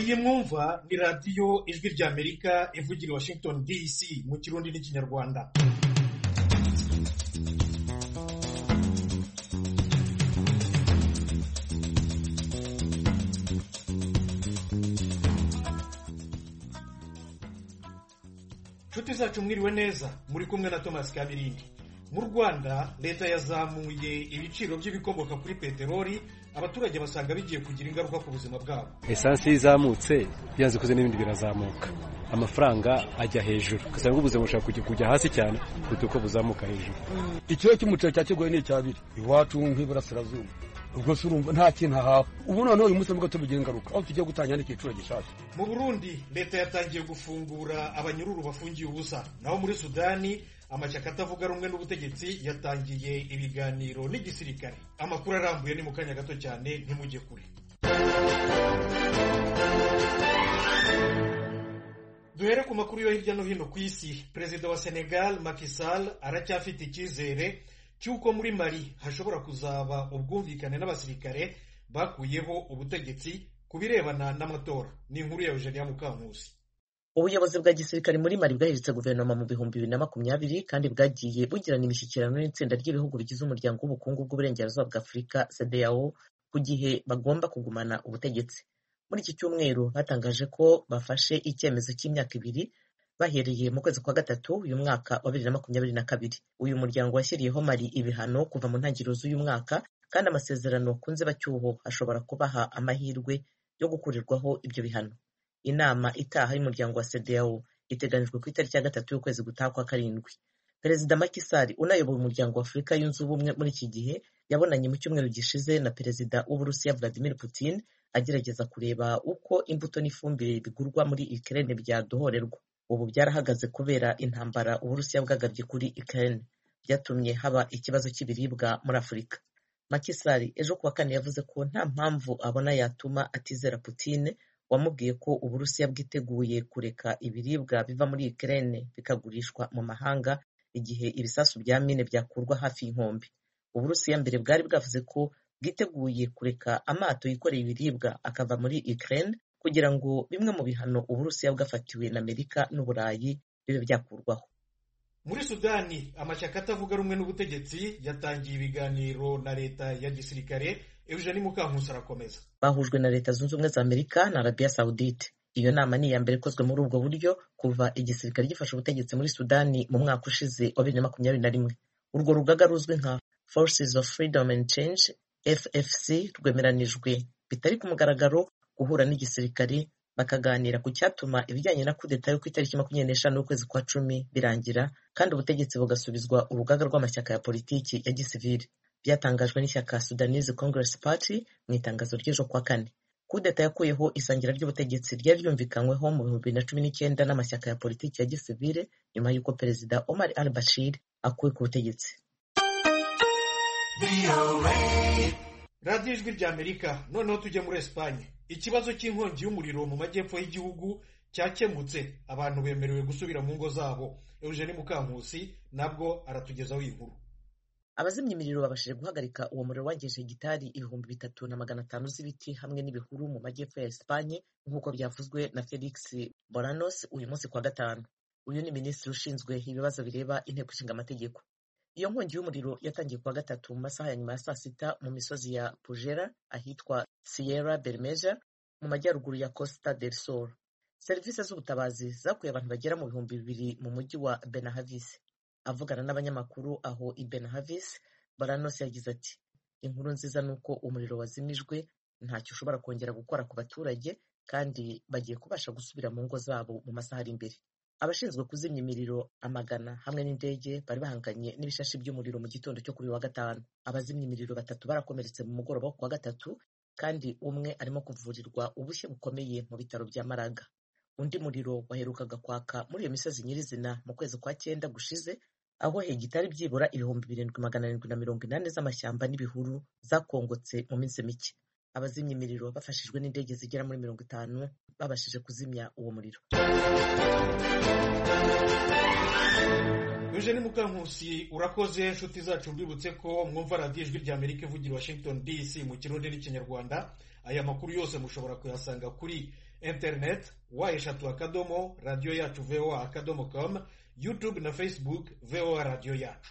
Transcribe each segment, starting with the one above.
iyi mwumva ni radiyo ijwi ry'amerika ivugira i washington dc mu kirundi n'ikinyarwanda inshuti zacu mwiriwe neza muri kumwe na thomas kabirindi mu rwanda leta yazamuye ibiciro by'ibikomoka kuri peteroli abaturage basanga bigiye kugira ingaruka ku buzima bwabo esansi iyo izamutse byanze kuze n'ibindi birazamuka amafaranga ajya hejuru ugasanga ubuzima bushobora kujya kujya hasi cyane kuruta uko buzamuka hejuru ikiro cy'umuceri cya kigoye ni icyabiri iwacu nk'iburasirazuba ubwo se urumva nta kintu ahawe ubu noneho uyu munsi nibwo tubigira ingaruka aho tugiye gutangira n'igiciro gishyashya mu burundi leta yatangiye gufungura abanyururu bafungiye ubusa naho muri sudani amashyaka atavuga rumwe n'ubutegetsi yatangiye ibiganiro n'igisirikare amakuru arambuye ni mu kanya gato cyane ntimujye kure duhere ku makuru yo hirya no hino ku isi perezida wa senegal Macky Sall aracyafite icyizere cy'uko muri mali hashobora kuzaba ubwumvikane n'abasirikare bakuyeho ubutegetsi ku birebana n'amatora ni inkuru ya eugenia mukankusi ubuyobozi bwa gisirikare muri mali bwahiritse guverinoma mu bihumbi bibiri na makumyabiri kandi bwagiye bugirana imishyikirano n'itsinda ry'ibihugu bigize umuryango w'ubukungu bw'uburengerazuba bwa afurika cdao ku gihe bagomba kugumana ubutegetsi muri iki cyumweru batangaje ko bafashe icyemezo cy'imyaka ibiri bahereye mu kwezi kwa gatatu uyu mwaka wa bibiri na makumyabiri na kabiri uyu muryango washyiriyeho mali ibihano kuva mu ntangiriro z'uyu mwaka kandi amasezerano ku nzibacyuho ashobora kubaha amahirwe yo gukurirwaho ibyo bihano inama itaha y'umuryango wa CEDEAO iteganyijwe ku itariki ya gatatu y'ukwezi gutaha kwa karindwi perezida Macky Sall unayoboye umuryango wa Afurika yunze ubumwe muri iki gihe yabonanye mu cyumweru gishize na perezida w'Uburusiya Vladimir Putin agerageza kureba uko imbuto n'ifumbire bigurwa muri Ukraine byadohorerwa ubu byarahagaze kubera intambara Uburusiya bwagabye kuri Ukraine byatumye haba ikibazo cy'ibiribwa muri Afurika Macky Sall ejo kuwa kane yavuze ko nta mpamvu abona yatuma atizera Putin wamubwiye ko uburusiya bwiteguye kureka ibiribwa biva muri Ukraine bikagurishwa mu mahanga igihe ibisasu bya mine byakurwa hafi y'inkombe uburusiya mbere bwari bwavuze ko bwiteguye kureka amato yikoreye ibiribwa akava muri Ukraine kugira ngo bimwe mu bihano uburusiya bwafatiwe na amerika n'uburayi bibe byakurwaho muri sudani amashyaka atavuga rumwe n'ubutegetsi yatangiye ibiganiro na leta ya gisirikare eugenie mukankusi arakomeza bahujwe na leta zunze ubumwe za amerika na arabiya sawudite iyo nama ni iya mbere ikozwe muri ubwo buryo kuva igisirikare gifashe ubutegetsi muri sudani mu mwaka ushize wa bibiri na makumyabiri na rimwe urwo rugaga ruzwi nka forces of freedom and change ffc rwemeranijwe bitari ku mugaragaro guhura n'igisirikare bakaganira ku cyatuma ibijyanye na kudeta yo ku itariki makumyabiri n'eshanu y'ukwezi kwa cumi birangira kandi ubutegetsi bugasubizwa urugaga rw'amashyaka ya politiki ya gisivili byatangajwe n'ishyaka Sudanese Congress Party mu itangazo ry'ejo kwa kane kudeta yakuyeho isangira ry'ubutegetsi ryari ryumvikanyweho mu bihumbi bibiri na cumi n'icyenda n'amashyaka ya politiki ya gisivile nyuma y'uko perezida Omar al Bashir akuwe ku butegetsi radiyo ijwi rya amerika noneho tujye muri esipanye ikibazo cy'inkongi y'umuriro mu majyepfo y'igihugu cyakemutse abantu bemerewe gusubira mu ngo zabo eugenie mukankusi nabwo aratugezaho iyi nkuru abazimya imiriro babashije guhagarika uwo muriro wangije hegitari ibihumbi bitatu na magana atanu z'ibiti hamwe n'ibihuru mu majyepfo ya esipanye nk'uko byavuzwe na felix boranos uyu munsi kwa gatanu uyu ni minisitiri ushinzwe ibibazo bireba inteko ishinga amategeko iyo nkongi y'umuriro yatangiye kuwa gatatu mu masaha ya nyuma ya saa sita mu misozi ya pujera ahitwa sierra bermeja mu majyaruguru ya costa del sol serivisi z'ubutabazi zakuye abantu bagera mu bihumbi bibiri mu mujyi wa benahavis avugana n'abanyamakuru aho i benahavis baranos yagize ati inkuru nziza ni uko umuriro wazimijwe ntacyo ushobora kongera gukora ku baturage kandi bagiye kubasha gusubira mu ngo zabo mu masaha ari imbere abashinzwe kuzimya imiriro amagana hamwe n'indege bari bahanganye n'ibishashi by'umuriro mu gitondo cyo kuri wa gatanu abazimya imiriro batatu barakomeretse mu mugoroba wo kuwa gatatu kandi umwe arimo kuvurirwa ubushye bukomeye mu bitaro bya maraga undi muriro waherukaga kwaka muri iyo misozi nyirizina mu kwezi kwa cyenda gushize aho hegitari byibura ibihumbi birindwi magana arindwi na mirongo inani z'amashyamba n'ibihuru zakongotse mu minsi mike abazimya imiriro bafashijwe n'indege zigera muri mirongo itanu babashije kuzimya uwo muriro eugenie mukankusi urakoze inshuti zacu mbibutse ko mwumva radiyo ijwi rya amerika ivugira washington dc mu kirundi n'ikinyarwanda aya makuru yose mushobora kuyasanga kuri interineti wa eshatu akadomo radiyo yacu voa akadomo com youtube na facebook voa radiyo yacu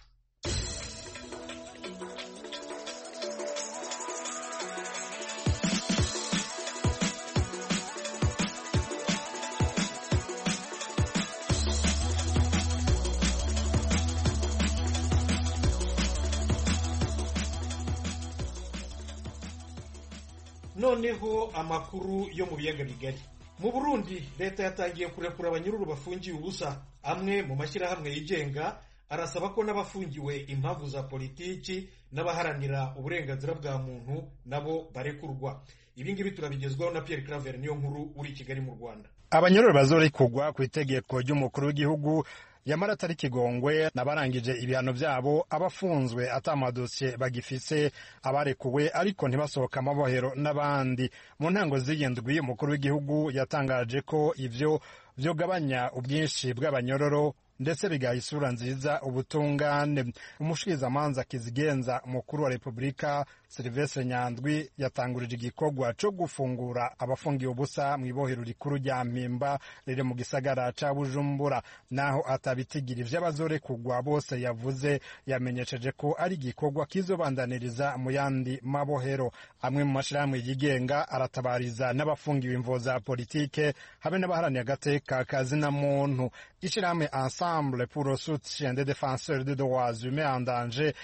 noneho amakuru yo mu biyaga bigari mu burundi leta yatangiye kurekura abanyururu bafungiye ubusa amwe mu mashyirahamwe yigenga arasaba ko n'abafungiwe impamvu za politiki n'abaharanira uburenganzira bwa muntu nabo barekurwa ibi ngibi turabigezwaho na Pierre Claver niyo nkuru uri i Kigali mu Rwanda abanyororo bazorekurwa ku itegeko ry'umukuru w'igihugu yamara atari kigongwe n'abarangije ibihano byabo abafunzwe atamadosiye bagifise abarekuwe ariko ntibasohoka amabohero n'abandi mu ntango z'iyindwi umukuru w'igihugu yatangaje ko ivyo vyogabanya ubwinshi bw'abanyororo ndetse bigaha isura nziza ubutungane umushikirizamanza kizigenza umukuru wa repubulika silivestre nyandwi yatangurije igikorwa co gufungura abafungiye ubusa mu ibohero rikuru rya mpimba riri mu gisagara ca bujumbura naho atabitigira ivy'abazorekurwa bose yavuze yamenyesheje ko ari igikorwa kizobandaniriza mu yandi mabohero amwe mu mashirahamwe yigenga aratabariza n'abafungiwe imvo za politike habe n'abaharaniye agateka kazina muntu ishirahamwe ensemble pour le soutien des défenseurs des droits humains en danger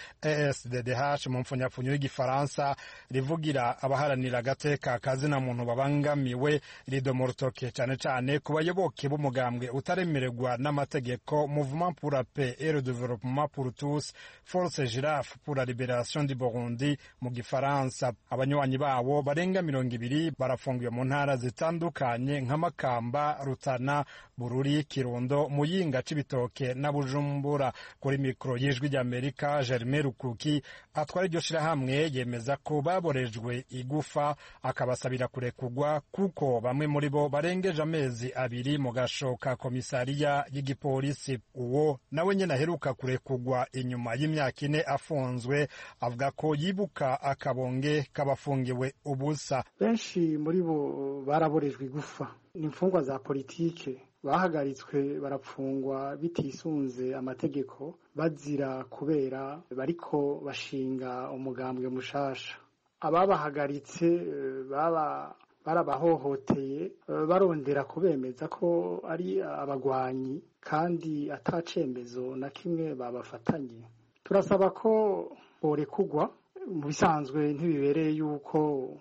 ESDDH mu mpfunyapfunyo y'igifaransa rivugira abaharanira agateka kazina muntu babangamiwe rido rutoke cyane cyane ku bayoboke b'umugambwe utaremererwa n'amategeko mouvement pour la paix et le développement pour tous force girafe pour la libération du Burundi mu gifaransa abanywanyi babo barenga mirongo ibiri barafungiwe mu ntara zitandukanye nka Makamba Rutana Bururi Kirundo Muyinga Cibitoke na Bujumbura kuri mikoro y'ijwi ry'Amerika Germain Rukuki atwara iryo shirahamwe yemeza ko baborejwe igufa akabasabira kurekugwa kuko bamwe muri bo barengeje amezi abiri mu gashoka komisariya y'igipolisi uwo nawe nyene aheruka kurekugwa inyuma y'imyaka ine afunzwe avuga ko yibuka akabonge k'abafungiwe ubusa benshi muri bo baraborejwe igufa ni imfungwa za politike bahagaritswe barapfungwa bitisunze amategeko bazira kubera bariko bashinga umugambwe mushasha ababahagaritse baba barabahohoteye barondera kubemeza ko ari abagwanyi kandi atacembezo na kimwe babafatanye turasaba ko borekugwa mu bisanzwe ntibibereye yuko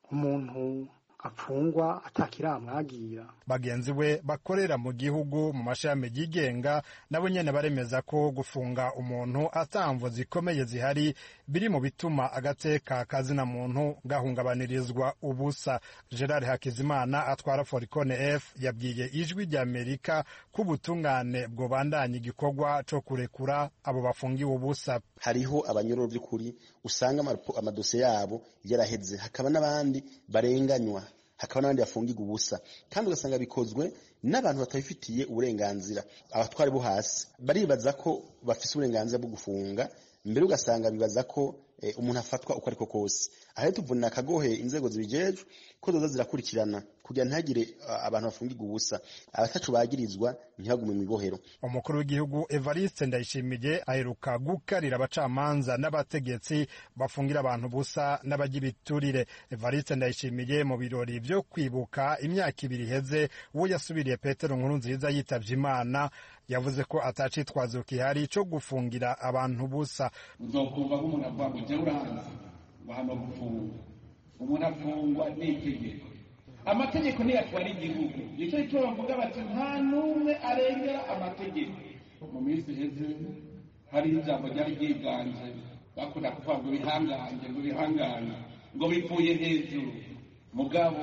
umuntu apfungwa atakiramwagira bagenzi we bakorera mu gihugu mu mashami yigenga nabo nyene baremeza ko gufunga umuntu atamvo zikomeye zihari biri mu bituma agateka kazina muntu gahungabanirizwa ubusa Gerard Hakizimana atwara Foricone F yabwiye ijwi rya Amerika ko ubutungane bwobandanya igikorwa co kurekura abo bafungiwe ubusa hariho abanyororo by'ukuri usanga amadosiye yabo yaraheze hakaba n'abandi barenganywa hakaba n'abandi bafungirwa ubusa kandi ugasanga bikozwe n'abantu batabifitiye uburenganzira abatwari bo hasi baribaza ko bafise uburenganzira bwo gufunga mbere ugasanga bibaza ko umuntu afatwa uko ariko kose aha tuvunira akagohe inzego zibijejwe ko zoza zirakurikirana kugira ntihagire abantu bafungirwa ubusa abatacu bagirizwa ntibagume mu ibohero umukuru w'igihugu evariste ndayishimiye aheruka gukarira abacamanza n'abategetsi bafungira abantu ubusa n'abagira ibiturire evariste ndayishimiye mu birori byo kwibuka imyaka ibiri iheze uwo yasubiriye petero nkuru nziza yitavye imana yavuze ko atacitwazo kihari co gufungira abantu ubusa uzokumva nk'umuntu avuga ngo jya uranzi ngo hano gufungwa umuntu afungwa n'itegeko amategeko niyo atwara igihugu nicyo cyo bavuga bati nta n'umwe arengera amategeko mu minsi iheze hariho ijambo ryari ryiganje bakunda kuvuga ngo bihangange ngo bihangane ngo bivuye hejuru mugabo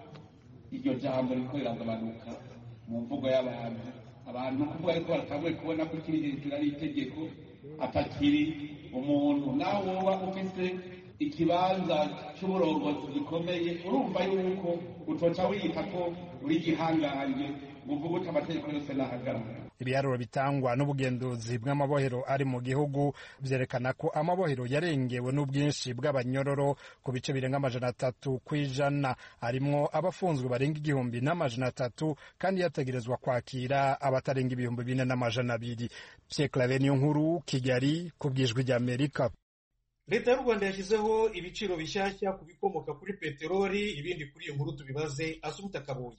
iryo jambo riko riragabanuka mu mvugo y'abantu abantu kuvuga ariko baratanguye kubona ko kiri hejuru ari itegeko atakiri umuntu naho woba ufise ikibanza cy'uburongozi gikomeye urumva yuko utoca wiyita ko uri gihangange ngo uvuge uti amategeko yose nahagarara ibiharuro bitangwa n'ubugenduzi bw'amabohero ari mu gihugu vyerekana ko amabohero yarengewe n'ubwinshi bw'abanyororo ku bice birenga amajana atatu kw'ijana arimwo abafunzwe barenga igihumbi n'amajana atatu kandi yategerezwa kwakira abatarenga ibihumbi bine n'amajana abiri Pierre Claver niyo nkuru Kigali ku bwijwi ry'Amerika leta y'u rwanda yashyizeho ibiciro bishyashya ku bikomoka kuri peteroli ibindi kuri iyo nkuru tubibaze asumuta kabuye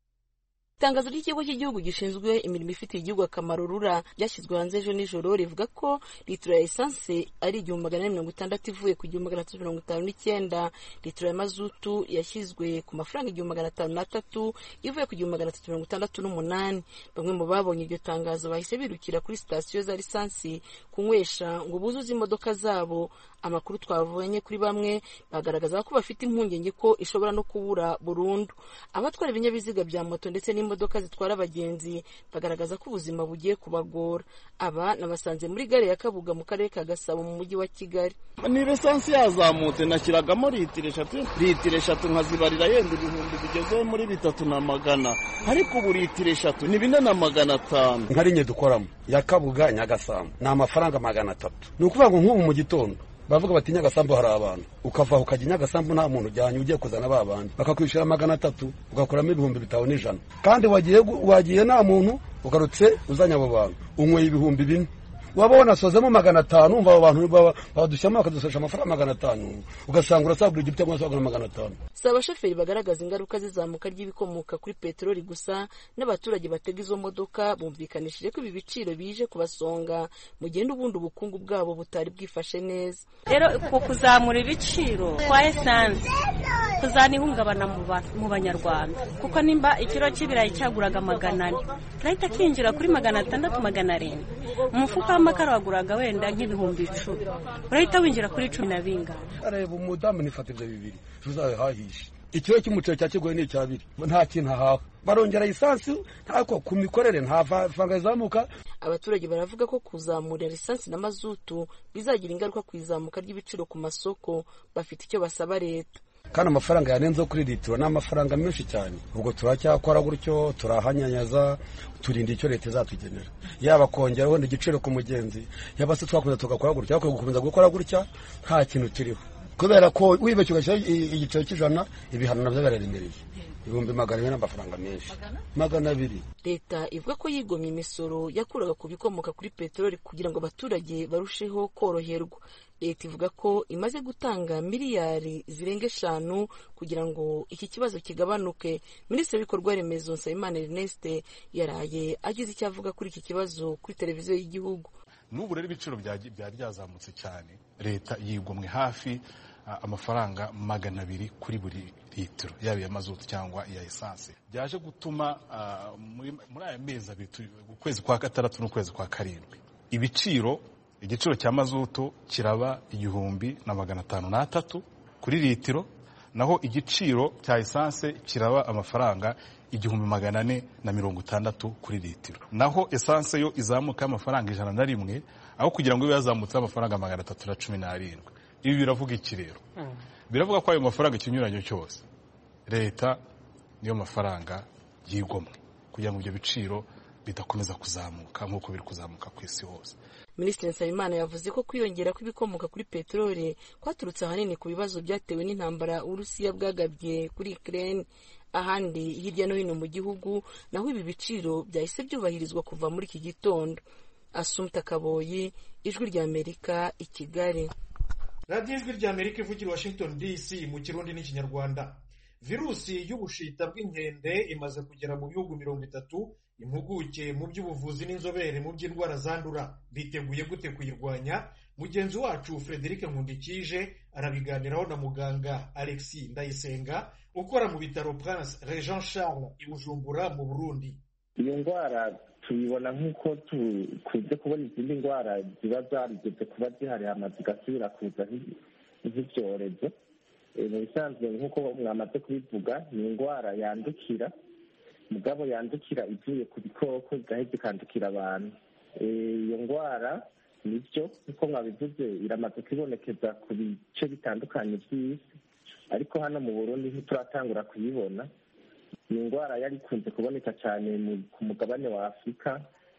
itangazo ry'ikigo cy'igihugu gishinzwe imirimo ifitiye igihugu akamaro rura ryashyizwe hanze ejo nijoro rivuga ko litiro ya esanse ari igihumbi magana ane mirongo itandatu ivuye ku gihumbi magana atatu mirongo itanu n'icyenda litiro ya mazutu yashyizwe ku mafaranga igihumbi magana atanu n'atatu ivuye ku gihumbi magana atatu mirongo itandatu n'umunani bamwe mu babonye iryo tangazo bahise birukira kuri sitasiyo za lisansi kunywesha ngo buzuze imodoka zabo amakuru twavanye kuri bamwe bagaragaza ko bafite impungenge ko ishobora no kubura burundu abatwara ibinyabiziga bya moto ndetse n'imodoka zitwara abagenzi bagaragaza ko ubuzima bugiye kubagora aba nabasanze muri gare ya kabuga mu karere ka gasabo mu mujyi wa kigali ni lisansi yazamutse nashyiragamo litiro eshatu litiro eshatu nkazibarira yenda ibihumbi bigeze muri bitatu na magana ariko ubu litiro eshatu ni bine na magana atanu nka rinye dukoramo ya kabuga nyagasambu ni amafaranga magana atatu ni ukuvuga ngo nk'ubu mu gitondo bavuga bati nyagasambu hari abantu ukava ukajya nyagasambu nta muntu ujyanye ugiye kuzana ba bandi bakakwishyura magana atatu ugakuramo ibihumbi bitanu n'ijana kandi wagiye wagiye nta muntu ugarutse uzanye abo bantu unyweye ibihumbi bine waba wanasozemo magana atanu umva abo bantu badushyiramo bakadusesha amafaranga magana atanu ugasanga urasagura igiti cyangwa se magana atanu si abashoferi bagaragaza ingaruka z'izamuka ry'ibikomoka kuri peteroli gusa n'abaturage batega izo modoka bumvikanishije ko ibi biciro bije kubasonga mu gihe n'ubundi ubukungu bwabo butari bwifashe neza rero uku kuzamura ibiciro kwa esanse kuzana ihungabana mu banyarwanda kuko nimba ikiro cy'ibirayi cyaguraga magana ane kirahita kinjira kuri magana atandatu magana arindwi umufuka w'amakara waguraga wenda nk'ibihumbi icumi urahita winjira kuri cumi na bingana areba umudamu nifata ibyo bibiri tuzabihahishe ikiro cy'umuceri cya kigoye ni icyabiri nta kintu ahaha barongera lisansi ntako ku mikorere nta faranga rizamuka abaturage baravuga ko kuzamura lisansi na mazutu bizagira ingaruka ku izamuka ry'ibiciro ku masoko bafite icyo basaba leta kandi amafaranga yanenzeho kuri litiro ni amafaranga menshi cyane ubwo turacyakora gutyo turahanyanyaza turinda icyo leta izatugenera yaba kongera wenda igiciro ku mugenzi yaba se twakomeza tugakora gutya ariko gukomeza gukora gutya nta kintu turiho kubera ko wibeshye ugashyira igiciro cy'ijana ibihano nabyo biraremereye ibihumbi magana abiri n'amafaranga menshi magana abiri leta ivuga ko yigomye imisoro yakuraga ku bikomoka kuri peteroli kugira ngo abaturage barusheho koroherwa leta ivuga ko imaze gutanga miliyari zirenga eshanu kugira ngo iki kibazo kigabanuke minisitiri w'ibikorwa remezo nsabimana erneste yaraye agize icyo avuga kuri iki kibazo kuri televiziyo y'igihugu n'ubu rero ibiciro byari byazamutse cyane leta yigomwe hafi amafaranga magana abiri kuri buri litiro yaba iya mazutu cyangwa iya esanse byaje gutuma muri aya mezi abiri ukwezi kwa gatandatu n'ukwezi kwa karindwi ibiciro igiciro cya mazutu kiraba igihumbi na magana atanu n'atatu kuri litiro naho igiciro cya esanse kiraba amafaranga igihumbi magana ane na mirongo itandatu kuri litiro naho esanse yo izamuka amafaranga ijana na rimwe aho kugira ngo ibe yazamutseho amafaranga magana atatu na cumi n'arindwi ibi biravuga iki rero biravuga ko ayo mafaranga ikinyuranyo cyose leta niyo mafaranga yigomwe kugira ngo ibyo biciro bidakomeza kuzamuka nk'uko biri kuzamuka ku isi hose minisitiri nsabimana yavuze ko kwiyongera kw'ibikomoka kuri peteroli kwaturutse ahanini ku bibazo byatewe n'intambara uburusiya bwagabye kuri ukraine ahandi hirya no hino mu gihugu naho ibi biciro byahise byubahirizwa kuva muri iki gitondo asumta kaboyi ijwi ry'amerika i kigali radiyo ijwi ry'amerika ivugira washington dc mu kirundi n'ikinyarwanda virusi y'ubushita bw'inkende imaze kugera mu bihugu mirongo itatu impuguke mu by'ubuvuzi n'inzobere mu by'indwara zandura biteguye gute kuyirwanya mugenzi wacu frederic nkundikije arabiganiraho na muganga alexis ndayisenga ukora mu bitaro prince regent charles i bujumbura mu burundi iyo ndwara tuyibona nk'uko tukunze kubona izindi ndwara ziba zarigeze kuba zihari hamaze zigasubira kuza nk'ibyorezo mu bisanzwe nk'uko mwamaze kubivuga ni indwara yandukira mugabo yandukira ivuye ku bikoko igahita ikandukira abantu iyo ndwara nibyo nk'uko mwabivuze iramaze kwibonekeza ku bice bitandukanye by'isi ariko hano mu burundi ntituratangura kuyibona ni indwara yari ikunze kuboneka cyane ku mugabane wa afurika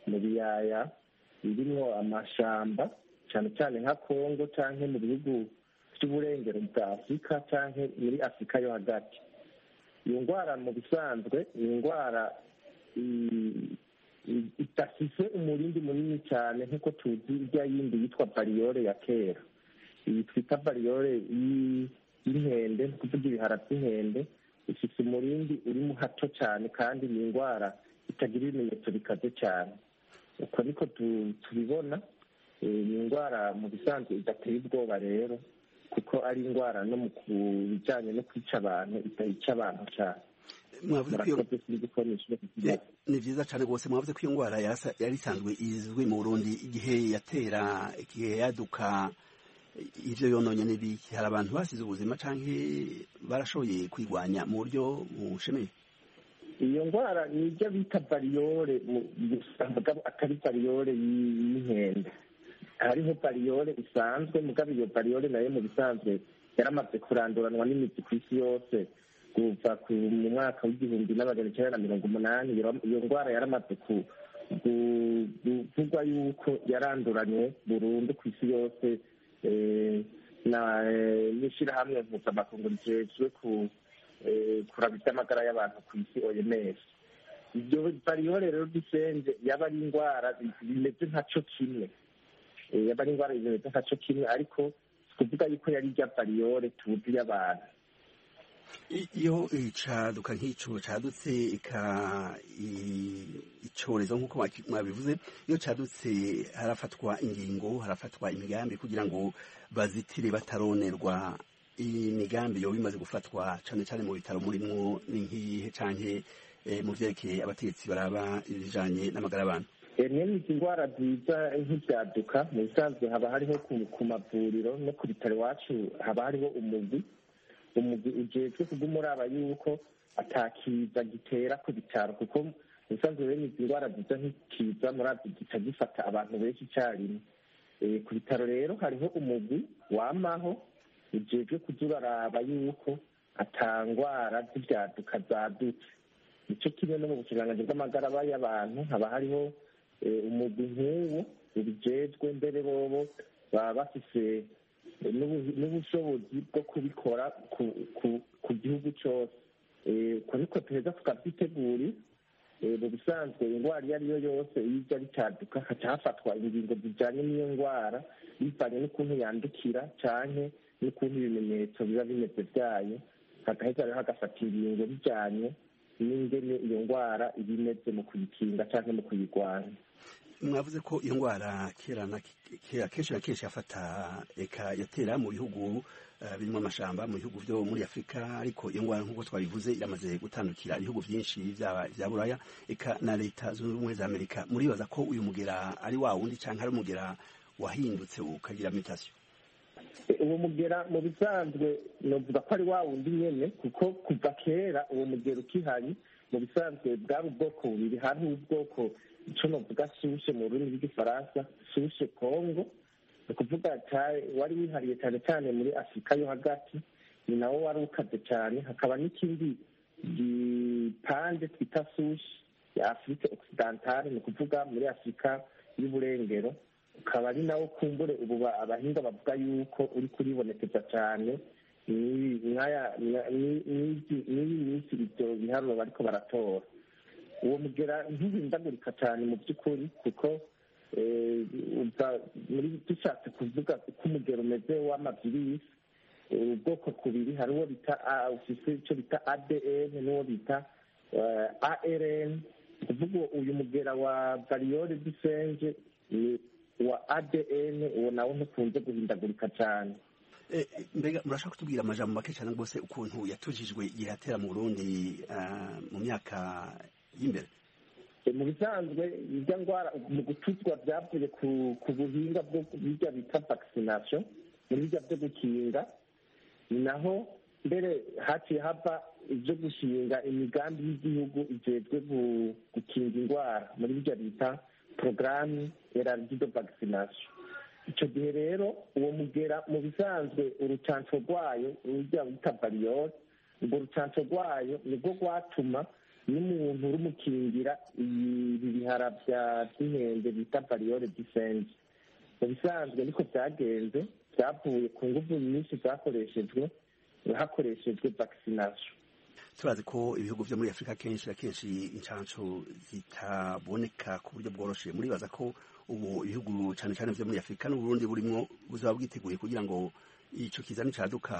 mu biyaya birimwo amashamba cyane cyane nka kongo cyangwa mu bihugu by'uburengero bwa afurika cyangwa muri afurika yo hagati iyo ndwara mu bisanzwe ni indwara idafise umurindi munini cyane nk'uko tuzi irya yindi yitwa bariyore ya kera iyi twita bariyore y'inkende ni ukuvuga ibihara by'inkende ifite umurindi urimo hato cyane kandi ni indwara itagira ibimenyetso bikaze cyane uko niko tubibona ni indwara mu bisanzwe idateye ubwoba rero kuko ari indwara no mu bijyanye no kwica abantu itayica abantu cyane ni byiza cyane rwose mwavuze ko iyo ndwara yari isanzwe izwi mu burundi igihe yatera igihe yaduka ibyo yononye n'ibiki hari abantu basize ubuzima cyangwa barashoboye kwirwanya mu buryo bushemeye iyo ndwara ni ibyo bita bariyore atari bariyore y'inkende hariho bariyore isanzwe mugabo iyo bariyore nayo mu bisanzwe yaramaze kuranduranwa n'imizi ku isi yose kuva mu mwaka w'igihumbi n'amajana icyenda na mirongo umunani iyo ndwara yaramaze kuvugwa yuko yaranduranywe burundu ku isi yose n'ishyirahamwe mpuzamakungu rijejwe kuraba iby'amagara y'abantu ku isi oms ibyo bariyore rero dusenze yaba ari indwara bimeze nka cyo kimwe yaba ari indwara bimeze nka cyo kimwe ariko kuvuga yuko yari irya bariyore tuzi y'abantu iyo icaduka nk'ico cadutse ika icorezo nk'uko mwabivuze iyo cadutse harafatwa ingingo harafatwa imigambi kugira ngo bazitire bataronerwa imigambi yoba imaze gufatwa cane cane mu bitaro murimwo ni nk'iyihe canke mu vyerekeye abategetsi baraba ibijanye n'amagara y'abantu mwene izi ndwara ziza nk'ibyaduka mu bisanzwe haba hariho ku mavuriro no ku bitaro iwacu haba hariho umugwi umugwi ujejwe kugumuraba yuko atakiza gitera ku bitaro kuko ubusanzwe bene izi ndwara ziza nk'ikiza murazi gica gifata abantu benshi icyarimwe ku bitaro rero hariho umugwi wamaho ujejwe kuza uraraba yuko atangwara z'ibyaduka zadutse nicyo kimwe no mu bukiranganji bw'amagara y'abantu haba hariho umugwi nk'uwo ubijejwe mbere bobo baba bafise n'ubushobozi bwo kubikora ku gihugu cyose uko niko tuheza tukabyitegura mu bisanzwe indwara iyo ari yo yose iyo ijya bicaduka haca hafatwa ingingo zijyanye n'iyo ndwara bivanye n'ukuntu yandukira cyane n'ukuntu ibimenyetso biba bimeze byayo hagaheza rero hagafata ingingo bijyanye n'ingene iyo ndwara iba imeze mu kuyikinga cyangwa mu kuyirwanya mwavuze ko iyo ndwara kera na kera kenshi na kenshi yafata eka yatera mu bihugu birimo amashamba mu bihugu byo muri afurika ariko iyo ndwara nk'uko twabivuze iramaze gutandukira ibihugu byinshi bya buraya eka na leta zunze ubumwe za amerika muribaza ko uyu mugera ari wa wundi cyangwa ari umugera wahindutse ukagira mitasiyo uwo mugera mu bisanzwe navuga ko ari wa wundi nyine kuko kuva kera uwo mugera ukihari mu bisanzwe bwari ubwoko bubiri hariho ubwoko icyo navuga sushe mu rurimi rw'igifaransa sushe kongo ni ukuvuga wari wihariye cyane cyane muri afurika yo hagati ni nawo wari ukaze cyane hakaba n'ikindi gipande twita sushe ya afurika okisidantale ni ukuvuga muri afurika y'uburengero ukaba ari nawo kumbure ubu abahinga bavuga yuko uri kuribonekeza cyane n'iyi minsi ibyo biharuro bariko baratora uwo mugera ntihindagurika cyane mu by'ukuri kuko muri dushatse kuvuga uko umugero umeze w'amavirisi ubwoko kubiri hari uwo bita ufise icyo bita adn n'uwo bita arn kuvuga uyu mugera wa bariyore dusenge wa adn uwo nawo ntukunze guhindagurika cyane mbega murashaka kutubwira amajambo make cyane rwose ukuntu yatujijwe igihe atera mu burundi mu myaka y'imbere mu bisanzwe irya ndwara mu gutuzwa byavuye ku buhinga bwo bijya bita vaccination muri bijya byo gukinga ni naho mbere haciye hava ibyo gushinga imigambi y'igihugu ijejwe gukinga indwara muri bijya bita porogaramu eraridido vaccination icyo gihe rero uwo mugera mu bisanzwe urucanco rwayo rujya bita bariyore urwo rucanco rwayo nibwo rwatuma n'umuntu urumukingira ibi bihara by'inkende bita bariyore disenje mu bisanzwe niko byagenze byavuye ku nguvu nyinshi zakoreshejwe hakoreshejwe vaccination turazi ko ibihugu byo muri afurika kenshi na kenshi inshansho zitaboneka ku buryo bworoshye muribaza ko ubu ibihugu cyane cyane byo muri afurika n'uburundi burimo buzaba bwiteguye kugira ngo icyo kiza nicaduka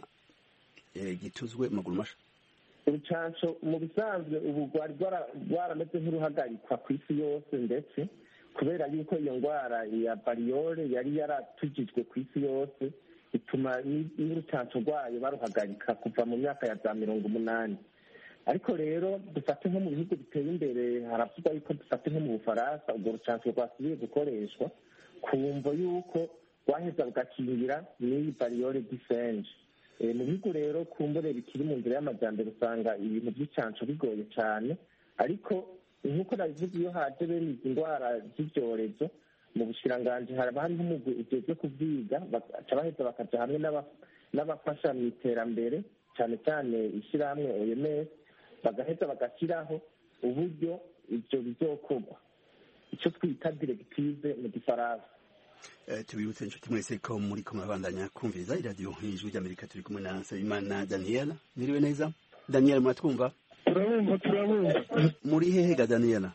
gituzwe amaguru masha urucanco mu bisanzwe ubu rwari rwarameze nk'uruhagarikwa ku isi yose ndetse kubera yuko iyo ndwara ya bariyore yari yaratujijwe ku isi yose bituma n'urucanco rwayo baruhagarika kuva mu myaka ya za mirongo umunani ariko rero dufate nko mu bihugu biteye imbere haravugwa yuko dufate nko mu bufaransa urwo rucanco rwasubiye gukoreshwa ku mvo yuko rwaheza rugakingira n'iyi bariyore disenje mu bihugu rero kumbure bikiri mu nzira y'amajyambere usanga ibintu by'icanco bigoye cyane ariko nk'uko nabivuze iyo haje bene izi ndwara z'ibyorezo mu bushiranganji haba hariho umugwi ujejwe kubyiga baca baheza bakaja hamwe n'abafasha mu iterambere cyane cyane ishyirahamwe oms bagaheza bagashyiraho uburyo ibyo bizokorwa icyo twita diregtive mu gifaransa tubibutse inshuti mwese ko muri ko murabandanya kumviriza iradiyo ijwi ry'amerika turi kumwe na nsabimana daniela mwiriwe neza daniela muratwumva turabumva turabumva muri hehe ga daniela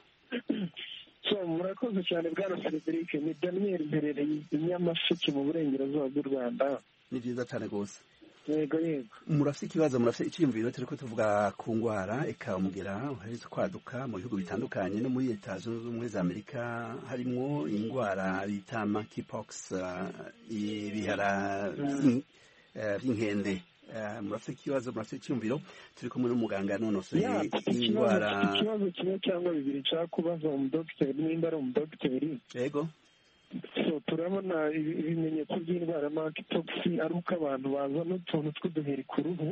so murakoze cyane bwana frederic ni daniel mperereye i nyamasheke mu burengerazuba bw'u rwanda ni byiza cyane rwose yego yego murafite ikibazo murafite icyiyumviro turi ko tuvuga ku ndwara eka umugera uheretse kwaduka mu bihugu bitandukanye no muri leta zunze ubumwe za amerika harimo indwara bita monkeypox ibihara by'inkende murafite ikibazo murafite icyiyumviro turi kumwe n'umuganga yanonosoye indwara ikibazo kimwe cyangwa bibiri nshaka kubaza umudogiteri nimba ari umudogiteri yego so turabona ibimenyetso by'indwara monkeypox ari uko abantu bazana utuntu tw'uduheri ku ruhu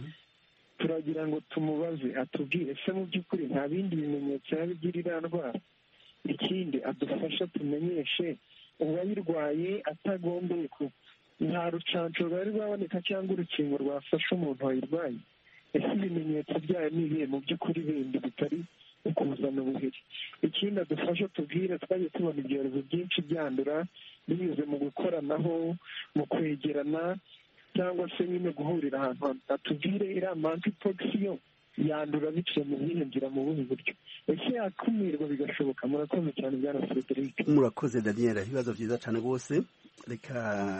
turagira ngo tumubaze atubwire se mu by'ukuri nta bindi bimenyetso yaba igira iriya ndwara ikindi adufasha tumenyeshe uwayirwaye atagombeye ku nta rucanco rwari rwaboneka cyangwa urukingo rwafasha umuntu wayirwaye ese ibimenyetso byayo ni ibihe mu by'ukuri bindi bitari ukuzana ubuheri ikindi adufasha tubwire twagiye tubona ibyorezo byinshi byandura binyuze mu gukoranaho mu kwegerana cyangwa se nyine guhurira ahantu atubwire iriya monkeypox yo yandura biciye mu zihe nzira mu buhe buryo ese yakumirwa bigashoboka murakoze cyane bwana frederic murakoze daniel ibibazo byiza cyane rwose reka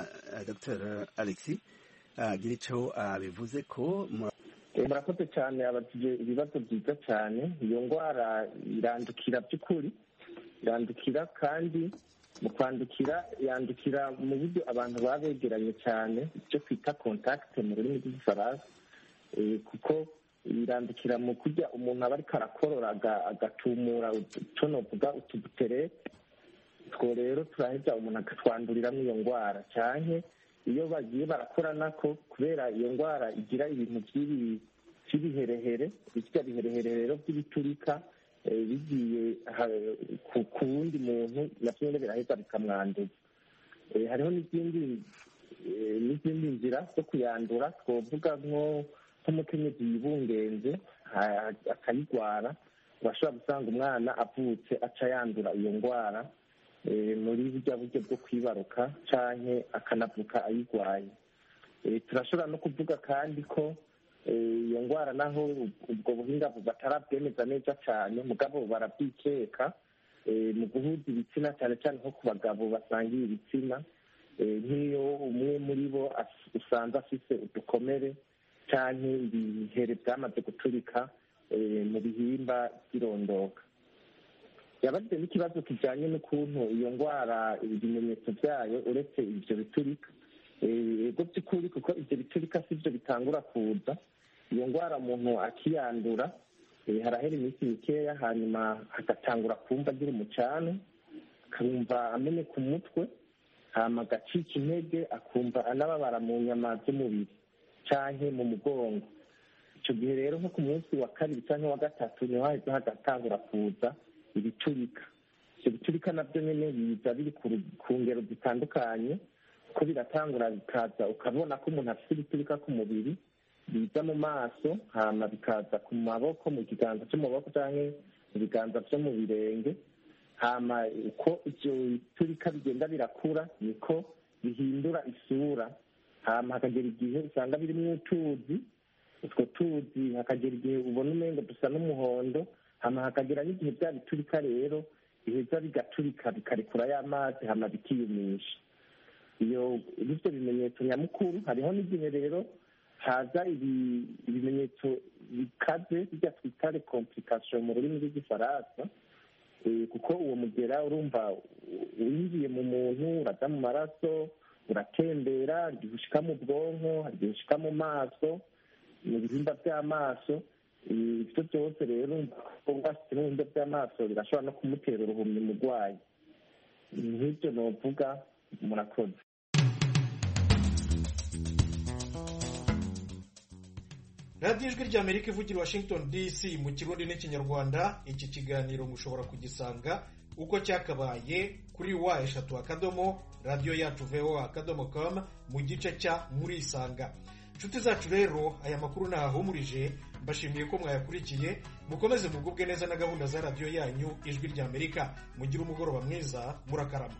dr alexi agira icyo bivuze ko murakoze cyane abajije ibibazo byiza cyane iyo ndwara irandukira by'ukuri irandukira kandi mu kwandukira yandukira mu buryo abantu baba begeranye cyane icyo twita kontakite mu rurimi rw'igifaransa kuko irandukira mu kurya umuntu aba ariko arakorora agatumura icyo novuga utubutere two rero turaheza umuntu agatwanduriramo iyo ndwara cyane iyo bagiye barakoranako kubera iyo ndwara igira ibintu by'ibiherehere bijya biherehere rero by'ibiturika bigiye ku wundi muntu nabyo nyine biraheza bikamwanduza hariho n'izindi n'izindi nzira zo kuyandura twavuga nko nk'umukenyezi yibungenze akayirwara urashobora gusanga umwana avutse aca yandura iyo ndwara muri burya buryo bwo kwibaruka cyangwa akanavuka ayirwaye turashobora no kuvuga kandi ko iyo ndwara naho ubwo buhinga batarabwemeza neza cyane mugabo barabyikeka mu guhuza ibitsina cyane cyane nko ku bagabo basangiye ibitsina nk'iyo umwe muri bo usanze afite udukomere cyangwa ibihere byamaze guturika mu bihimba by'irondoka yabajije n'ikibazo kijyanye n'ukuntu iyo ndwara ibimenyetso byayo uretse ibyo biturika ego by'ukuri kuko ibyo biturika si byo bitangura kuza iyo ndwara umuntu akiyandura harahera iminsi mikeya hanyuma hagatangura kumva agira umucanu akumva amene ku mutwe hama agacika intege akumva anababara mu nyama z'umubiri cyangwa mu mugongo icyo gihe rero nko ku munsi wa kabiri cyangwa wa gatatu niho hahise hagatangura kuza ibiturika ibyo biturika nabyo nyine biza biri ku ngero zitandukanye ko biratangura bikaza ukabona ko umuntu afite ibiturika ku mubiri biza mu maso hama bikaza ku maboko mu kiganza cyo mu maboko cyangwa mu biganza byo mu birenge hama uko ibyo biturika bigenda birakura niko bihindura isura hama hakagera igihe usanga birimo utuzi utwo tuzi hakagera igihe ubona umengo dusa n'umuhondo hama hakagera n'igihe bya biturika rero biheza bigaturika bikarekura ya mazi hama bikiyumisha iyo ibyo bimenyetso nyamukuru hariho n'igihe rero haza ibimenyetso bikaze bijya twita recomplikation mu rurimi rw'igifaransa kuko uwo mugera urumva winjiye mu muntu uraza mu maraso uratembera igihe ushika mu bwonko hari igihe ushika mu maso mu bihimba by'amaso ibyo byose rero bafite n'ibihimba by'amaso birashobora no kumutera uruhumyi umurwayi nk'ibyo novuga murakoze radiyo ijwi ry'amerika ivugira washington dc mu kirundi n'ikinyarwanda iki kiganiro mushobora kugisanga uko cyakabaye kuri wa eshatu akadomo radiyo yacu voa akadomo com mu gice cya murisanga inshuti zacu rero aya makuru ntahahumurije mbashimiye ko mwayakurikiye mukomeze mugubwe neza na gahunda za radiyo yanyu ijwi ry'amerika mugire umugoroba mwiza murakarama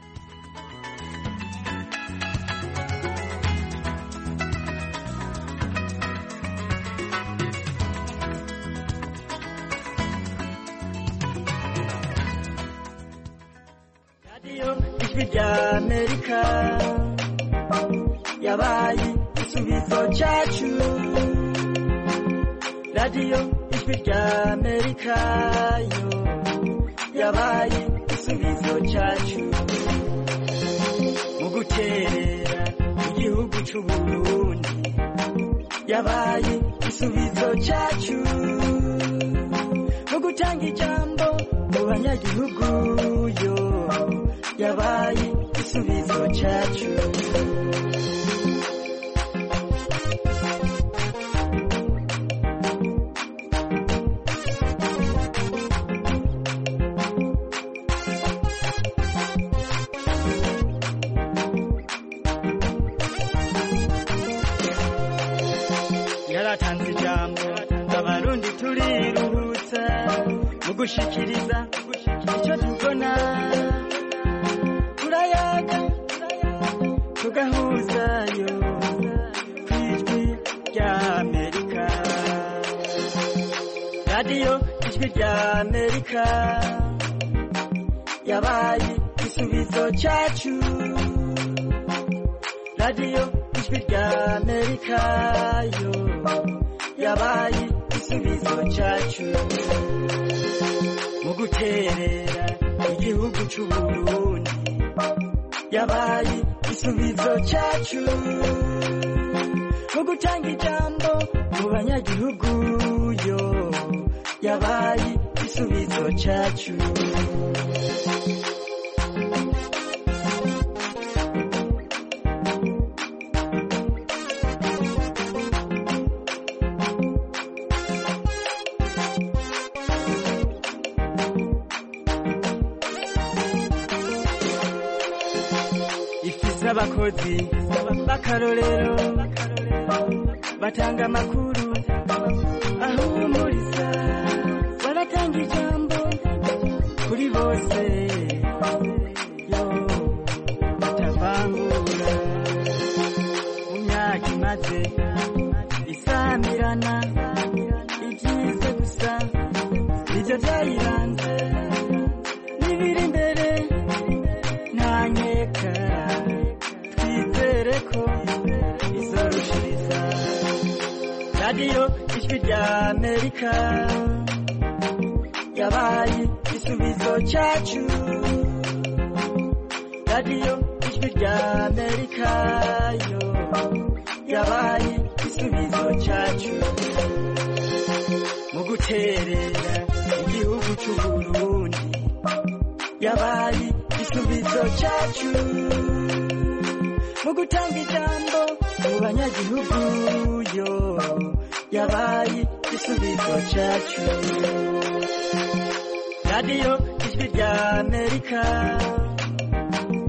ijwi rya amerika yabaye igisubizo cyacu radiyo ijwi rya amerika yo yabaye igisubizo cyacu mu guterera igihugu cy'u burundi yabaye igisubizo cyacu mu gutanga ijambo mu banyagihugu yo yabaye igisubizo cyacu yaratanze ijambo abarundi turiruhutsa mu gushikiriza icyo tubona turayaga tugahuzayo ku ijwi rya amerika radiyo ijwi rya amerika yabaye igisubizo cyacu radiyo ijwi rya amerika yo yabaye igisubizo cyacu mu guterera igihugu cy'u burundi yabaye igisubizo cyacu mu gutanga ijambo mu banyagihugu yo yabaye igisubizo cyacu ifise abakozi b'akarorero batanga amakuru ahumuriza baratanga ijambo kuri bose yo batavangura mu myaka imaze isamirana ibyiza gusa nibyo byayiranze n'ibiri imbere nta nkeka twizere ko izorushiriza radiyo ijwi rya amerika yabaye igisubizo cyacu radiyo ijwi rya amerika yo yabaye igisubizo cyacu mu guterera igihugu cy'u burundi yabaye igisubizo cyacu mu gutanga ijambo mu banyagihugu yo yabaye igisubizo cyacu radiyo ijwi rya amerika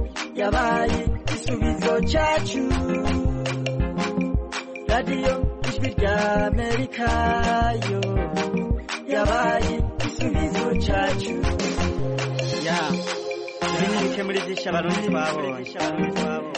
yabaye igisubizo cyacu radiyo ijwi ijwi rya amerika yo yabaye igisubizo cyacu ya ibi ni bike muri byinshi abarundi babonye